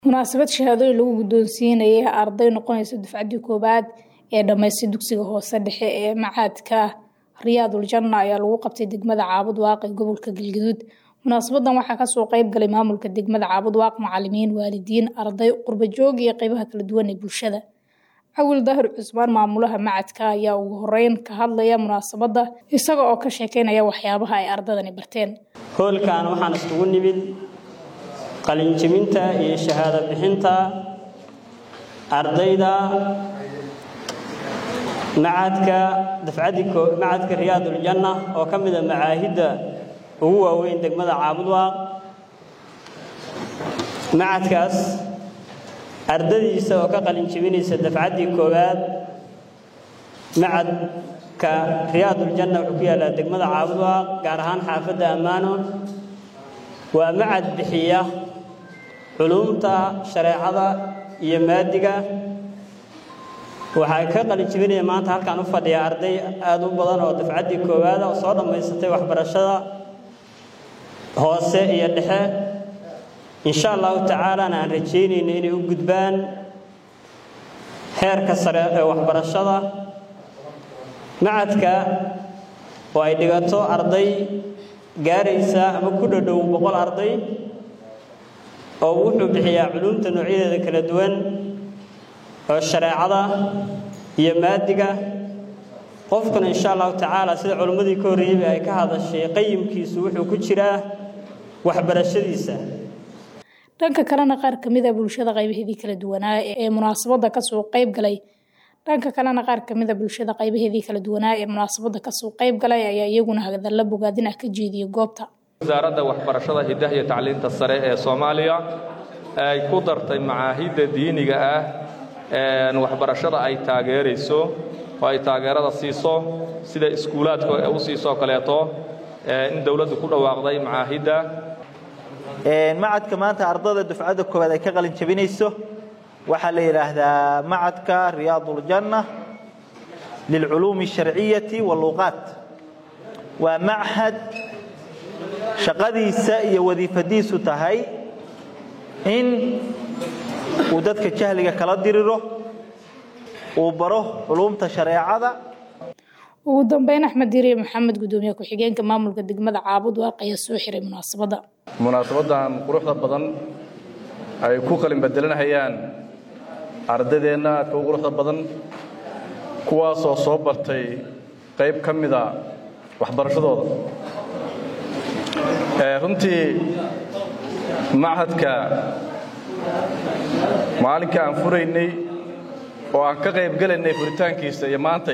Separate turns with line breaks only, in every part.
Munaasabad shahaadooyin lagu guddoonsiinayay arday noqonaysa dufcadii koowaad ee dhammaystay dugsiga hoose dhexe ee Machadka Riyadul Janna ayaa lagu qabtay degmada Caabud Waaq ee gobolka Galgaduud. Munaasabadan waxaa kasoo qayb galay maamulka degmada Caabud Waaq, macalimiin, waalidiin, arday, qurbo joog iyo qaybaha kala duwan ee bulshada. Cawil Daahir Cusmaan maamulaha Machadka ayaa ugu horeyn ka hadlaya munaasabada isaga oo ka sheekeynaya waxyaabaha ay ardaydani barteen.
hoolkan waxaan isugu nimid qalinjebinta iyo shahaado bixinta ardayda macadka dafcadii macadka riyaadul janna oo ka mid a macaahidda ugu waaweyn degmada caabud waaq macadkaas ardadiisa oo ka qalinjebinaysa dafcaddii koowaad macadka riyaadul janna wuxuu ku yaallaa degmada caabud waaq gaar ahaan xaafadda ammaano waa macad bixiya culumta shareecada iyo maadiga waxaa ka qalinjebinaya maanta halkaan u fadhiya arday aada u badan oo dafcaddii koowaada oo soo dhammaysatay waxbarashada hoose iyo dhexe insha allahu tacaalana aan rajaynayno inay u gudbaan heerka sare ee waxbarashada macadka oo ay dhigato arday gaaraysa ama ku dhodhow boqol arday oo wuxuu bixiyaa culumta noocyadeeda kala duwan oo shareecada iyo maadiga qofkuna insha allahu tacaala sida culimmadii ka horreeyeyba ay ka hadashay qayimkiisu wuxuu ku jiraa waxbarashadiisa
dhanka kalena qaar ka mid a bulshada qaybaheedii kala duwanaa ee munaasabada kasoo qayb galay dhanka kalena qaar ka mid a bulshada qaybaheedii kala duwanaa ee munaasabada kasoo qayb galay ayaa iyaguna hadalla bogaadin ah ka jeediyay goobta
wasaaradda waxbarashada hidaha iyo tacliinta sare ee soomaaliya ay ku dartay macaahidda diiniga ah waxbarashada ay taageerayso oo ay taageerada siiso sida iskuulaadka u siisoo kaleeto in dowladdu ku dhawaaqday macaahidda
macadka maanta ardada dufcadda koowaad ay ka qalin jabinayso waxaa la yidhaahdaa macadka riyaaduljanna lilculuumi alsharciyati walluuqaat waa machad shaqadiisa iyo wadiifadiisu tahay in uu dadka jahliga kala diriro uu baro culuumta shareecada
ugu dambeyn axmed diiriye maxamed gudoomiye ku-xigeenka maamulka degmada caabud waaq ayaa soo xiray munaasabadda
munaasabadan quruxda badan ay ku qalin bedelanahayaan ardaydeenna aadka u quruxda badan kuwaasoo soo bartay qayb ka mida waxbarashadooda runtii machadka maalinka aan furaynay oo aan ka qayb gelaynay furitaankiisa iyo maantay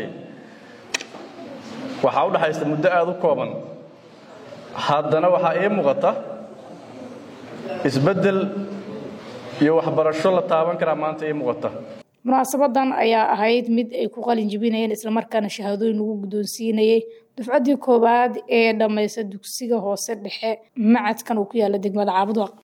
waxaa u dhaxaysa muddo aada u kooban haddana waxaa ii muuqata isbeddel iyo waxbarasho la taaban karaa maanta ii muuqata
munaasabadan ayaa ahayd mid ay ku qalin jebinayeen islamarkaana shahaadooyin lagu guddoonsiinayay dufcaddii koowaad ee dhammaysta dugsiga hoose dhexe macadkan uu ku yaalla degmada caabud waaq